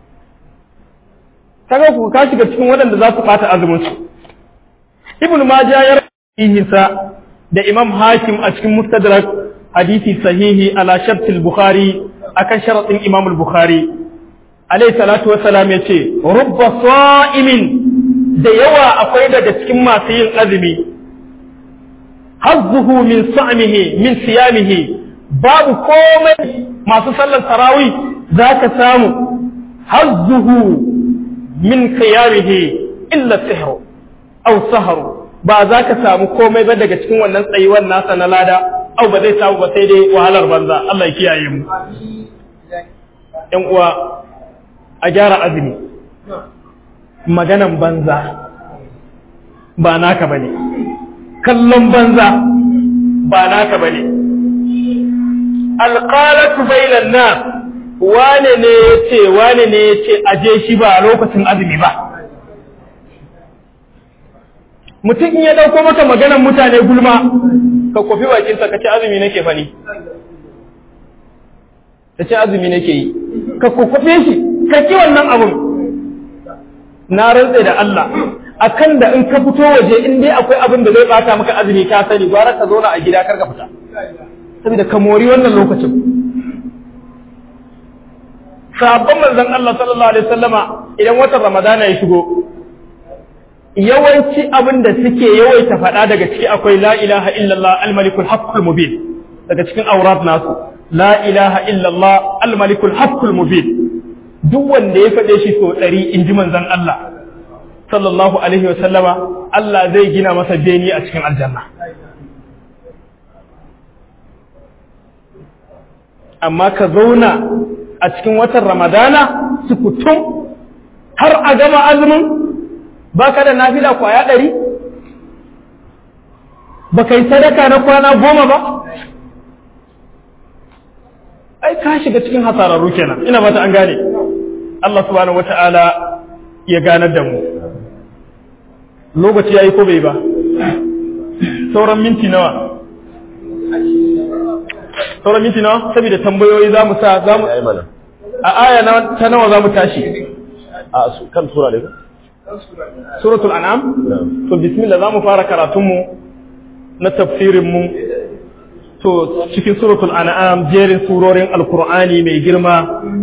kaga ku ka shiga cikin waɗanda za su ɓata azumin su ibnu majah ya rahihinsa da imam hakim a cikin mustadrak hadisi sahihi ala shart al-bukhari akan sharatin imam al-bukhari alayhi salatu wassalam yace rubba sa'imin da yawa akwai daga cikin masu yin azumi hazzuhu min sa'mihi min siyamihi babu komai masu sallar tarawih zaka samu hazzuhu min qiyamihi illa sihru aw sahru ba za ka samu komai ba daga cikin wannan tsayuwar nasa na lada au ba zai samu ba sai dai wahalar banza Allah ya kiyaye mu ƴan uwa a gyara azumi maganan banza ba naka bane kallon banza ba naka bane alqalatu bainan nas wane ne ya ce wane ne ya ce aje shi ba a lokacin azumi ba mutum in ya dauko maka maganar mutane gulma ka kofi bakinsa ka ce azumi nake fani ka ce azumi nake yi ka kokofe shi ka ki wannan abun na rantse da Allah akan da in ka fito waje in dai akwai abin da zai bata maka azumi ka sani gwara ka zauna a gida kar ka fita saboda ka mori wannan lokacin sabon manzon Allah sallallahu alaihi wasallama idan watan Ramadana ya shigo yawanci abin da suke yawaita faɗa daga ciki akwai la ilaha illallah al-malikul haqqul mubin daga cikin aurat nasu la ilaha illallah al-malikul haqqul mubin duk wanda ya faɗe shi so ɗari in ji manzon Allah sallallahu alaihi wasallama Allah zai gina masa beni a cikin aljanna amma ka zauna a cikin watan ramadana su kutum har a gama azumin ba ka da nafila kwaya ɗari ba ka yi sadaka na kwana goma ba ai ka shiga cikin hasararru kenan ina bata an gane Allah subhanahu wata'ala ya ganar da mu lokaci yayi ko bai ba sauran minti nawa sauran minti nawa saboda tambayoyi za mu sa za mu a aya ta nawa za mu tashi a kan sura ne suratul an'am to bismillah za mu fara karatun mu na tafsirin mu to cikin suratul an'am jerin surorin alqur'ani mai girma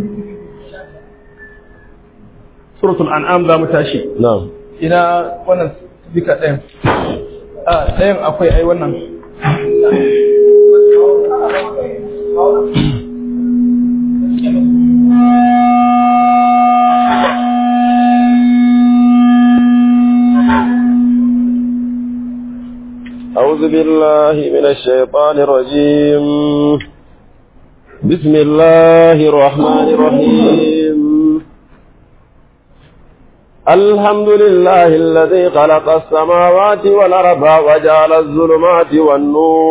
suratul an'am za mu tashi na'am ina wannan duka ɗayan a ɗayan akwai ai wannan أعوذ بالله من الشيطان الرجيم بسم الله الرحمن الرحيم الحمد لله الذي خلق السماوات والأرض وجعل الظلمات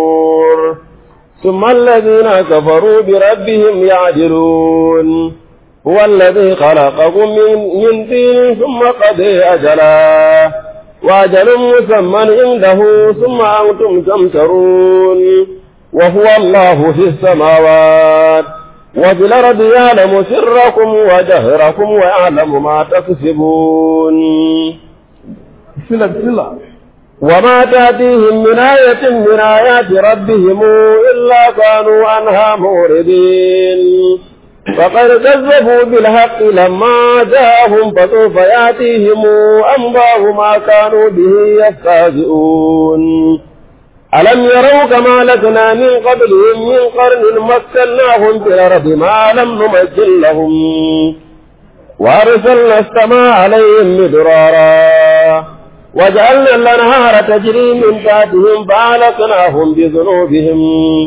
والنور ثم الذين كفروا بربهم يعدلون هو الذي خلقكم من, من طين ثم قضي أجلا وأجل مسمى عنده ثم أنتم تمترون وهو الله في السماوات وفي الأرض يعلم سركم وجهركم ويعلم ما تكسبون بسم الله بسم الله وما تأتيهم من آية من آيات ربهم إلا كانوا عنها موردين فقد كذبوا بالحق لما جاءهم فسوف يأتيهم أنباء ما كانوا به يستهزئون ألم يروا كما لكنا من قبلهم من قرن مكناهم في الأرض ما لم نمكن لهم وأرسلنا السماء عليهم مدرارا وجعلنا الأنهار تجري من تحتهم فأهلكناهم بذنوبهم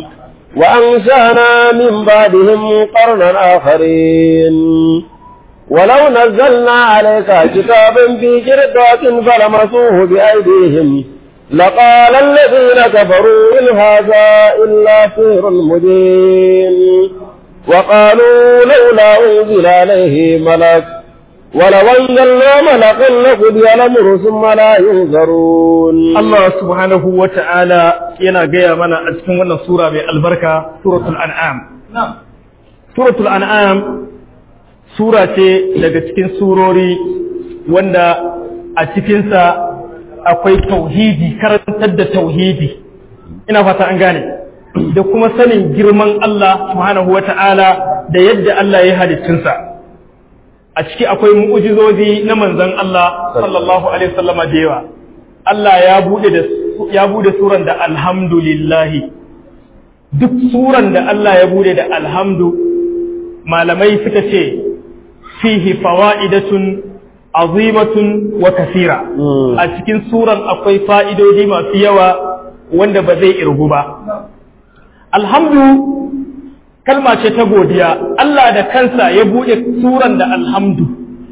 وأنشأنا من بعدهم قرنا آخرين ولو نزلنا عليك كتابا في جردات فلمسوه بأيديهم لقال الذين كفروا إن هذا إلا سحر مبين وقالوا لولا أنزل عليه ملك ولو أنزلنا ملكا لقضي الأمر ثم لا ينظرون Allah subhanahu wa ta'ala yana gaya mana a cikin wannan sura mai albarka suratul an'am suratul an'am sura ce daga cikin surori wanda a cikinsa akwai tauhidi karantar da tauhidi ina fata an gane da kuma sanin girman Allah subhanahu wa ta'ala da yadda Allah ya halittunsa a ciki akwai mu'ujizozi na manzon Allah sallallahu alaihi wasallama da yawa Allah ya bude da ya bude suran da alhamdulillahi duk suran da Allah ya bude da alhamdu malamai suka ce fihi fawaidatun azimatun wa kasira a cikin suran akwai fa'idodi masu yawa wanda ba zai irgu ba alhamdu kalma ce ta godiya Allah da kansa ya bude suran da alhamdu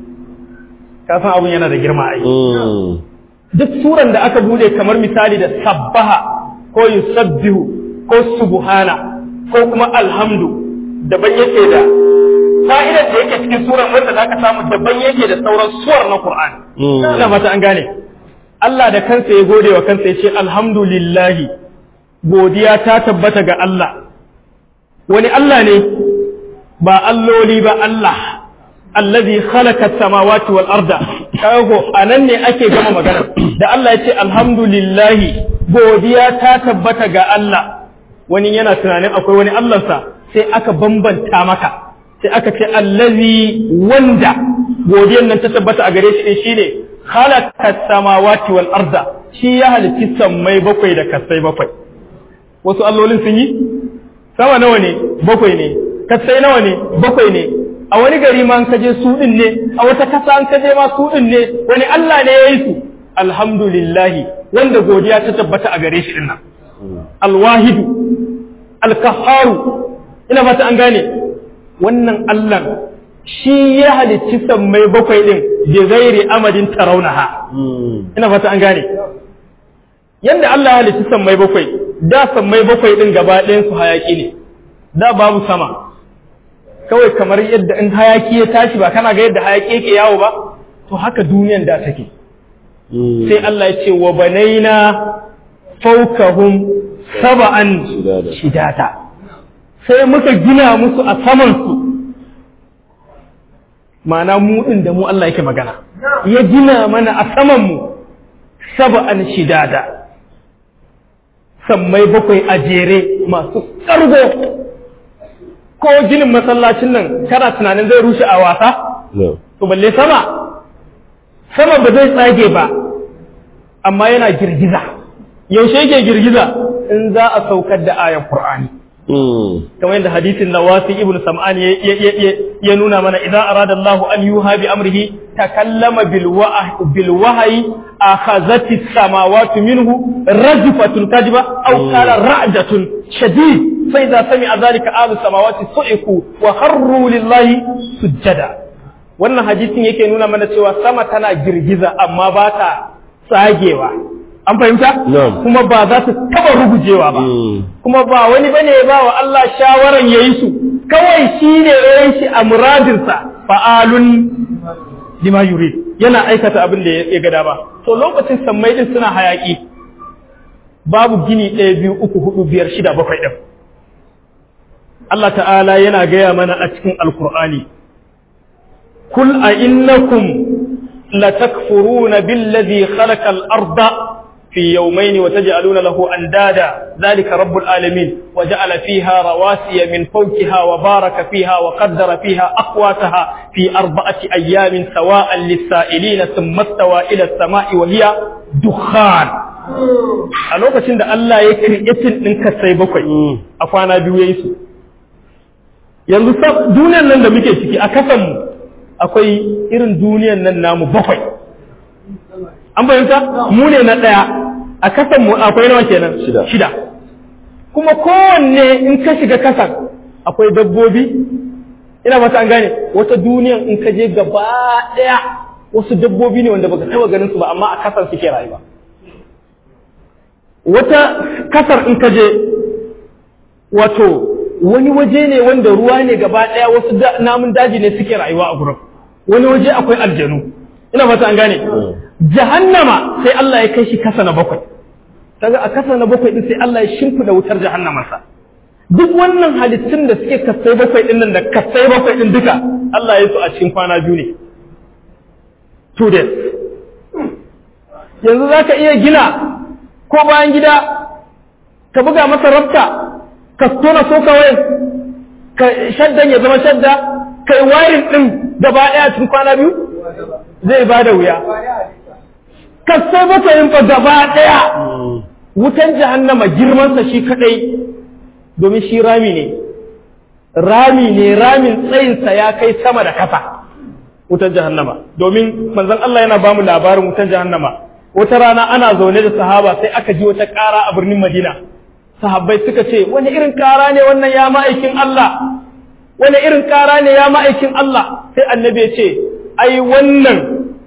kasan abun yana da girma ai duk suran da aka bude kamar misali da sabbaha ko yusabbihu ko subhana ko kuma alhamdu daban yake da fa'idar da yake cikin suran wanda zaka samu daban yake da sauran suwar na Qur'ani ina fata an gane Allah da kansa ya gode wa kansa ya ce alhamdulillahi godiya ta tabbata ga Allah wani Allah ne ba alloli ba Allah allazi khalaqa samawati wal arda kago anan ne ake gama magana da Allah ya ce alhamdulillahi godiya ta tabbata ga Allah wani yana tunanin akwai wani Allahnsa sai aka bambanta maka sai aka ce allazi wanda godiyan nan ta tabbata a gare shi din shine khalaqa samawati wal arda shi ya halitti sammai bakwai da kasai bakwai wasu allolin sun yi sama nawa ne bakwai ne kasai nawa ne bakwai ne a wani gari ma an kaje su din ne a wata kasa an kaje ma su din ne wani Allah ne ya yi su alhamdulillahi wanda godiya ta tabbata a gare shi dinnan alwahidu alkaharu ina fata an gane wannan Allah shi ya halicci sammai bakwai din bi ghairi amadin tarawnaha ina fata an gane yanda Allah ya halicci sammai bakwai da sammai bakwai din gaba ɗayan su hayaki ne da babu sama kawai kamar yadda in hayaki ya tashi ba kana ga yadda hayaki yake yawo ba to haka duniyan da take sai Allah ya ce wa banaina fawkahum sab'an shidata sai muka gina musu a saman su ma'ana mu din da mu Allah yake magana ya gina mana a saman mu sab'an shidada sammai bakwai a jere masu ƙargo ko ginin masallacin nan kana tunanin zai rushe a wasa? To balle sama, sama ba zai tsage ba, amma yana girgiza. Yaushe yake girgiza in za a saukar da ayan Qur'ani. Kamar yadda hadisin da wasi Ibn Sam'an ya nuna mana idan arada Allah an yuha bi amrihi takallama bil wahyi akhazati samawati minhu rajfatun kadiba aw qala ra'datun shadid فإذا سمع ذلك آل السماوات صعقوا وخروا لله سجدا wannan hadisin yake nuna mana cewa sama tana girgiza amma ba ta tsagewa an fahimta kuma ba za ta taba rugujewa ba kuma ba wani bane ya ba wa Allah shawaran yayi su kawai shi ne yayin shi a muradinsa fa'alun lima yurid yana aikata abin da ya ga dama to lokacin sammai din suna hayaki babu gini ɗaya biyu uku hudu biyar shida bakwai ɗin Allah ta'ala yana gaya mana a cikin alkur'ani kul a innakum latakfuruna billazi khalaqa al-arda في يومين وتجعلون له أندادا ذلك رب العالمين وجعل فيها رواسي من فوقها وبارك فيها وقدر فيها أقواتها في أربعة أيام سواء للسائلين ثم استوى إلى السماء وهي دخان a lokacin da Allah ya kirkitin ɗin kasai bakwai a kwana biyu ya yi su yanzu duniyan nan da muke ciki a kasanmu akwai irin duniyan nan namu bakwai an bayyanta mu ne na ɗaya a kasan mu akwai nawa kenan Shida. shida kuma kowanne in ka shiga kasan akwai dabbobi ina fata an gane wata duniyan in ka je gaba ɗaya wasu dabbobi ne wanda baka taɓa ganin su ba amma a kasan suke rayuwa wata kasar in ka je wato wani waje ne wanda ruwa ne gaba ɗaya wasu da- namun daji ne suke rayuwa a gurin wani waje akwai aljanu ina fata an gane jahannama sai Allah ya kai shi kasa na bakwai kaga a kasa na bakwai din sai Allah ya shimfida wutar jahannamarsa duk wannan halittun da suke kasai bakwai din nan da kasai bakwai din duka Allah ya yi su a cikin kwana biyu ne two days yanzu za ka iya gina ko bayan gida ka buga masa rafta ka tona so kawai ka shaddan ya zama shadda ka yi warin ɗin gaba ɗaya cikin kwana biyu zai ba da wuya kasai bakwai fa gaba ɗaya wutan jahannama girmansa shi kaɗai domin shi rami ne rami ne ramin tsayinsa ya kai sama da kasa wutan jahannama domin manzon Allah yana bamu labarin wutan jahannama wata rana ana zaune da sahaba sai aka ji wata ƙara a birnin Madina sahabbai suka ce wani irin ƙara ne wannan ya ma'aikin Allah wani irin ƙara ne ya ma'aikin Allah sai annabi ya ce ai wannan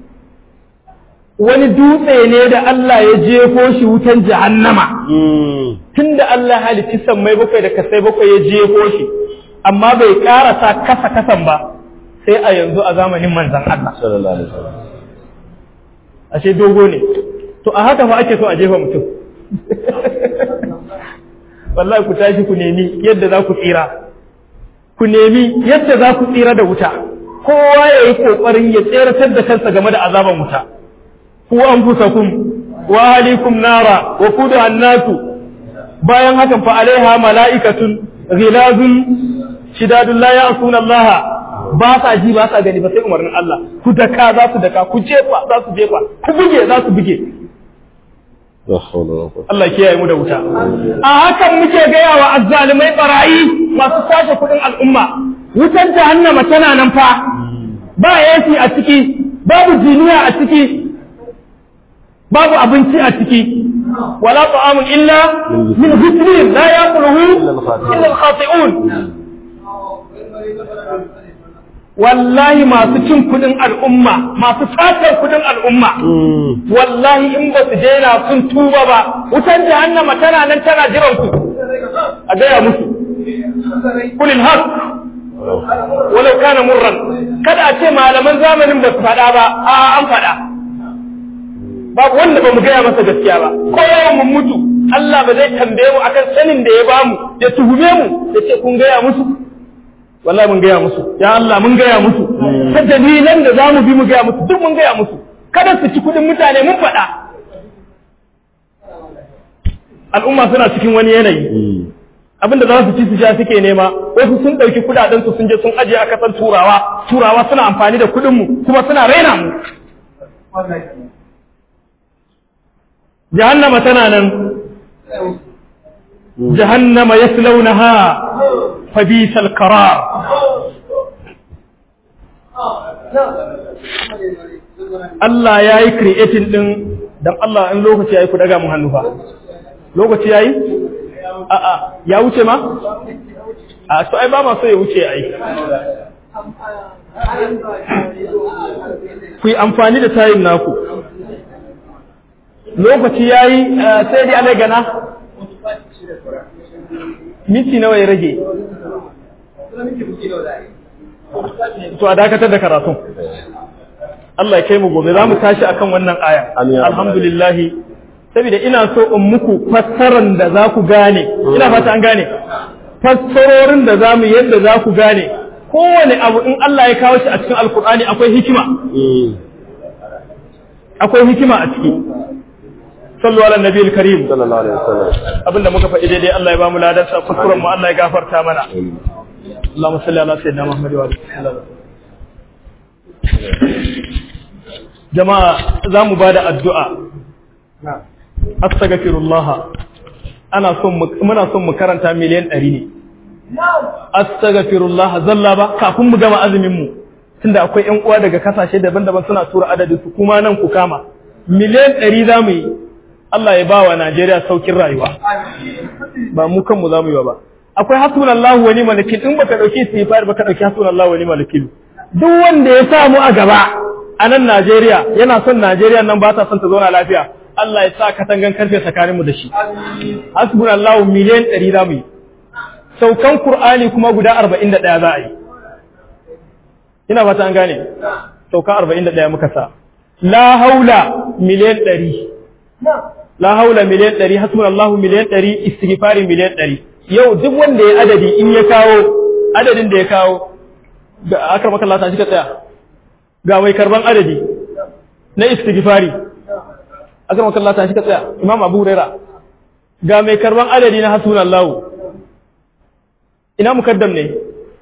wani dutse ne da Allah ya jefo shi wutan jahannama tunda Allah halitti sammai bakwai da kasai bakwai ya jefo shi amma bai karasa kasa kasan ba sai a yanzu a zamanin manzan Allah sallallahu alaihi wasallam ashe dogo ne to a haka fa ake so a jefa mutum wallahi ku tashi ku nemi yadda za ku tsira ku nemi yadda za ku tsira da wuta kowa ya yi kokarin ya tseratar da kansa game da azaban wuta ku anfusakum wa ahlikum nara wa kuduha an-nasu bayan hakan fa alaiha mala'ikatun ghilazun shidadun la ya'suna Allah ba sa ji ba sa gani ba sai umarnin Allah ku daka za su daka ku jefa za su jefa ku buge za su buge la hawla wala quwwata Allah kiyaye mu da wuta a hakan muke gaya wa azzalimai barayi masu sace kudin al'umma wutar jahannama tana nan fa ba yasi a ciki babu jiniya a ciki babu abinci a ciki wala ta'amun illa min hislin la yaquluhu illa al-khati'un wallahi masu cin kudin al'umma masu satar kudin al'umma wallahi in ba su daina sun tuba ba wutan jahannama tana nan tana jiran ku a gaya musu kulil haq walau kana murran kada a ce malaman zamanin ba su faɗa ba a an faɗa babu wanda ba mu gaya masa gaskiya ba ko yawan mun mutu Allah ba zai tambaye mu akan sanin da ya bamu ya tuhume mu ya ce kun gaya musu wallahi mun gaya musu ya Allah mun gaya musu ta dalilan da za mu bi mu gaya musu duk mun gaya musu kada su ci kuɗin mutane mun faɗa al'umma suna cikin wani yanayi abinda za su ci su sha suke nema wasu sun ɗauki kuɗaɗen su sun je sun ajiye a kasan turawa turawa suna amfani da kuɗin mu kuma suna raina mu jahannama tana nan jahannama yaslaunaha فبيس القرار Allah ya yi creating ɗin don Allah in lokaci ya yi ku daga mun hannu fa. Lokaci ya yi? A'a, ya wuce ma? A so ai ba ma so ya wuce ai. Ku yi amfani da tayin naku. Lokaci ya yi sai dai alai gana? Minti nawa ya rage? to a dakatar da karatun Allah ya kai mu gobe za mu tashi akan wannan aya Amin ya rabbal alhamdulillah saboda ina so in muku fassaran da za ku gane ina fata an gane fassarorin da za mu yadda za ku gane kowane abu in Allah ya kawo shi a cikin alkur'ani akwai hikima akwai hikima a ciki sallu ala nabiyil karim sallallahu alaihi wasallam abinda muka faɗi daidai Allah ya ba mu ladan sa kuskuren mu Allah ya gafarta mana Allahumma salli ala sayyidina Muhammad wa alihi wasallam jama'a za mu bada addu'a astaghfirullah ana son mu muna son mu karanta miliyan 100 ne astaghfirullah zalla ba kafin mu gama azumin mu tunda akwai ƴan uwa daga kasashe daban-daban suna tura adadin su kuma nan ku kama miliyan 100 za mu yi Allah ya ba wa Najeriya saukin rayuwa ba mu kanmu za mu yi ba akwai hasbunallahu wa ni'mal wakil in baka dauki istighfar baka dauki hasbunallahu wa ni'mal wakil duk wanda ya samu a gaba a nan Najeriya yana son Najeriya nan ba ta son ta zauna lafiya Allah ya sa katangan karfe tsakanin mu da shi hasbunallahu miliyan 100 za mu yi saukan Qur'ani kuma guda 41 za a yi ina fata an gane sauka 41 muka sa la haula miliyan 100 la haula miliyan 100 hasbunallahu miliyan 100 istighfari miliyan 100 yau duk wanda ya adadi in ya kawo adadin da ya kawo ga akramaka Allah ta shi ka tsaya ga mai karban adadi na istighfari akramaka Allah ta shi ka tsaya Imam Abu Huraira ga mai karban adadi na hasbunallahu ina mukaddam ne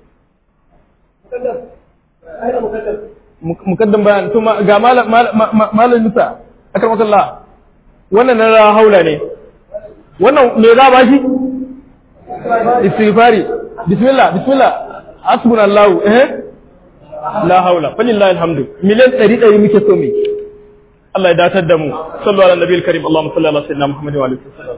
mukaddam bayan to ga malam malam Musa akramaka Allah wannan na haula ne wannan me za ba shi istighfari bismillah bismillah hasbunallahu eh la haula falillahi alhamdu miliyan 100 muke so mu Allah ya datar da mu sallu ala nabiyil karim Allahumma salli ala sayyidina Muhammad wa alihi wasallam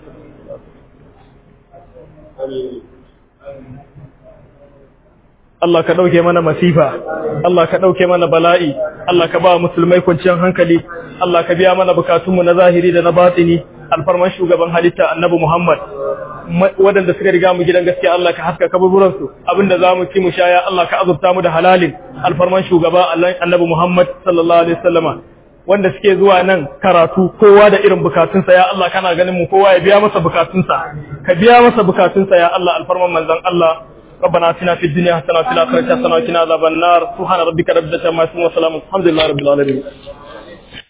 Allah ka ɗauke mana masifa, Allah ka ɗauke mana bala'i, Allah ka ba musulmai kwanciyar hankali, Allah ka biya mana bukatunmu na zahiri da na batini, alfarman shugaban halitta annabi Muhammad. Waɗanda suka riga mu gidan gaskiya Allah ka haska kaburburansu, abinda za mu ci mu shaya Allah ka azurta mu da halalin, alfarman shugaba annabi Muhammad sallallahu alaihi wasallama. Wanda suke zuwa nan karatu kowa da irin bukatunsa ya Allah kana ganin mu kowa ya biya masa bukatunsa, ka biya masa bukatunsa ya Allah alfarman manzon Allah. ربنا اتنا في الدنيا حسنه وفي الاخره حسنه وقنا عذاب النار سبحان ربك رب العزه عما يصفون وسلام الحمد لله رب العالمين